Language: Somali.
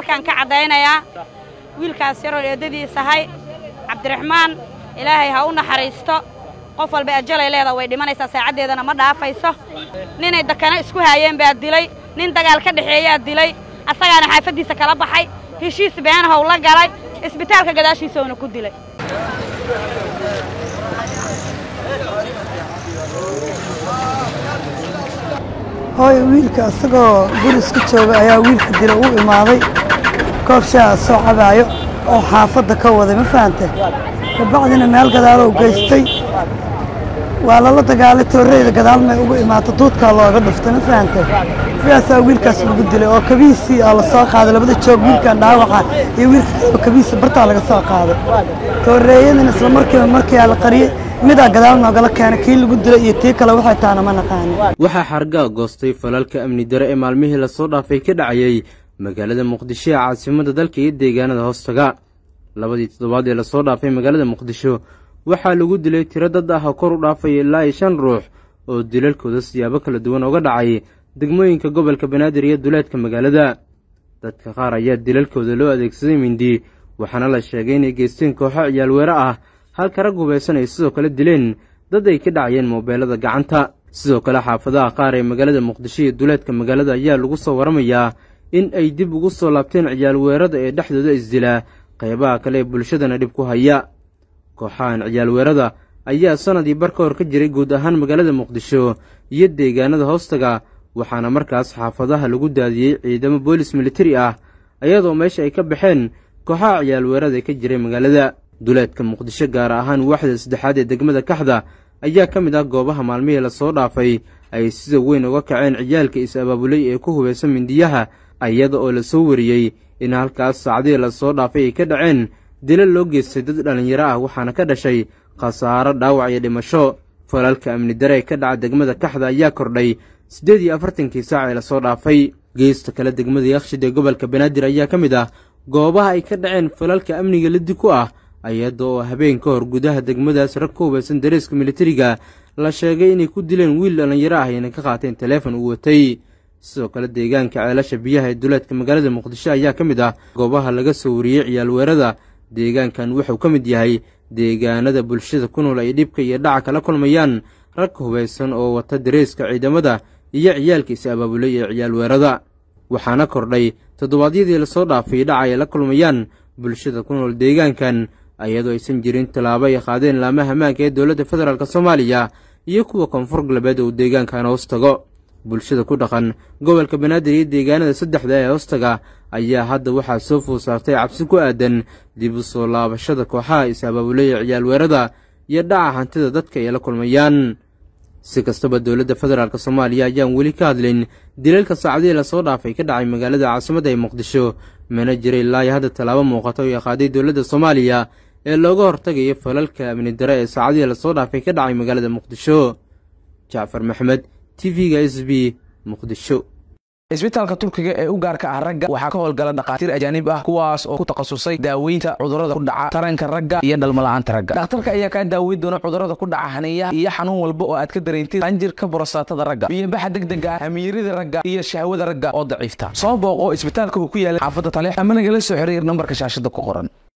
halkaan ka caddaynayaa wiilkaas yaroo eeddadiis ahay cabdiraxmaan ilaahay ha u naxariisto qof walba ajalay leeda way dhimanaysaa saacaddeedana ma dhaafayso ninay dakana isku haayeen baa dilay nin dagaal ka dhexeeyaa dilay asagaana xaafaddiisa kala baxay heshiis beenahow la galay isbitaalka gadaashiisauna ku dilay hooy wiilka isagoo guri iska jooga ayaa wiilka dila u imaaday koob shaaha soo cabaayo oo xaafadda ka waday ma fahante kabacdina meel gadaalow geystay waa lala dagaalay tooreyda gadaalmay ugu imaata duudkaa looga dhuftay ma fahante sidaasaa wiilkaas lagu dilay oo kabiisii aa la soo qaaday labada joog wiilkan dhaawaca iyo wiilka kabiisa bartaa laga soo qaaday tooreeyadina isla markiiba markiiaa la qariyey midaa gadaal noogala keenay kii lagu dilay iyo tii kale waxay taana ma naqaanin waxaa xargaa goostay falalka amni dare ee maalmihii lasoo dhaafay ka dhacayey magaalada muqdisho ee caasimada dalka iyo deegaanada hoostaga labadii toddobaad ee lasoo dhaafay magaalada muqdisho waxaa lagu dilay tiro dad ah oo kor u dhaafaya ilaa iyo shan ruux oo dilalkooda siyaabo kala duwan oga dhacay degmooyinka gobolka banaadir iyo duleedka magaalada dadka qaar ayaa dilalkooda loo adeegsaday mindi waxaana la sheegay inay geysteen kooxo ciyaalweere ah halka rag hubaysan ay sidoo kale dileen dad ay ka dhacayeen moobeelada gacanta sidoo kale xaafadaha qaar ee magaalada muqdisho iyo duleedka magaalada ayaa lagu soo waramayaa in ay dib ugu soo laabteen ciyaalweerada ee dhexdooda isdilaa qaybaha kale ee bulshadana dhib ku haya kooxahan ciyaalweerada ayaa sannadii bar ka hor ka jiray guud ahaan magaalada muqdisho iyo deegaanada hoostaga waxaana markaas xaafadaha lagu daadiyey ciidamo boolis militari ah iyadoo meesha ay ka baxeen kooxaha ciyaalweerada ee ka jiray magaalada duleedka muqdisho gaar ahaan waaxda saddexaad ee degmada kaxda ayaa ka mid ah goobaha maalmihii lasoo dhaafay ay sida weyn uga kaceen ciyaalka is-abaabulay ee ku hubaysan mindiyaha iyada oo lasoo wariyey in halkaas saacdihii lasoo dhaafay ay ka dhaceen dilal loo geystay dad dhallinyaro ah waxaana ka dhashay khasaaro dhaawac iyo dhimasho falalka amni dare ee ka dhaca degmada kaxda ayaa kordhay siddeed iyo afartankii saac ee lasoo dhaafay geesta kale degmada yakshid ee gobolka banaadir ayaa ka mid ah goobaha ay ka dhaceen falalka amniga lidi ku ah iyada oo habeen ka hor gudaha degmadaas rag ka hubaysan dareeska militariga la sheegay inay ku dileen wiil dhallinyaro ah ayna ka qaateen taleefon uu watay sidoo kale deegaanka ceelasha biyaha ee duleedka magaalada muqdisho ayaa ka mid ah goobaha laga soo wariyey ciyaalweerada deegaankan wuxuu ka mid yahay deegaanada bulshada ku nool ay dhibka iyo dhaca kala kulmayaan rag hubaysan oo wata dareeska ciidamada iyo ciyaalka is-abaabulay ee ciyaalweerada waxaana kordhay toddobaadyadii lasoo dhaafay dhaca ay la kulmayaan bulshada ku nool deegaankan iyadoo aysan jirin tallaabo ay qaadeen laamaha ammaanka ee dowladda federaalk soomaaliya iyo kuwa koonfur galbeed oo deegaankan hoos tago bulshada ku dhaqan gobolka banaadir iyo deegaanada saddexda ee hoostaga ayaa hadda waxaa soo food saartay cabsi ku aadan dib u soo laabashada kooxaha is-abaabulay ee ciyaalweerada iyo dhaca hantida dadka ay la kulmayaan si kastaba dowladda federaalk soomaaliya ayaan weli ka hadlin dilalka saacadihii lasoo dhaafay ka dhacay magaalada caasimadda ee muqdisho mana jira ilaayo hadda tallaabo muuqata oo ay qaaday dowladda soomaaliya ee looga hortagayo falalka amni dare ee saacadihii lasoo dhaafay ka dhacay magaalada muqdisho jacfar maxmed t v-ga s b muqdisho isbitaalka turkiga ee u gaarka ah ragga waxaa ka howlgala dhakhaatiir ajaanib ah kuwaas oo ku takhasusay daaweynta cudurrada ku dhaca taranka ragga iyo dhalmala'aanta ragga dhakhtarka ayaa kaa daaweyn doona cudurrada ku dhaca haniyaha iyo xanuun walba oo aad ka dareentid qanjirka borosaatada ragga biyobaxa degdega ah hamiirida ragga iyo shahwada ragga oo daciifta soo booqoo isbitaalka uu ku yaala xaafadda taleex ama nagala soo xiriir nambarka shaashada ku qoran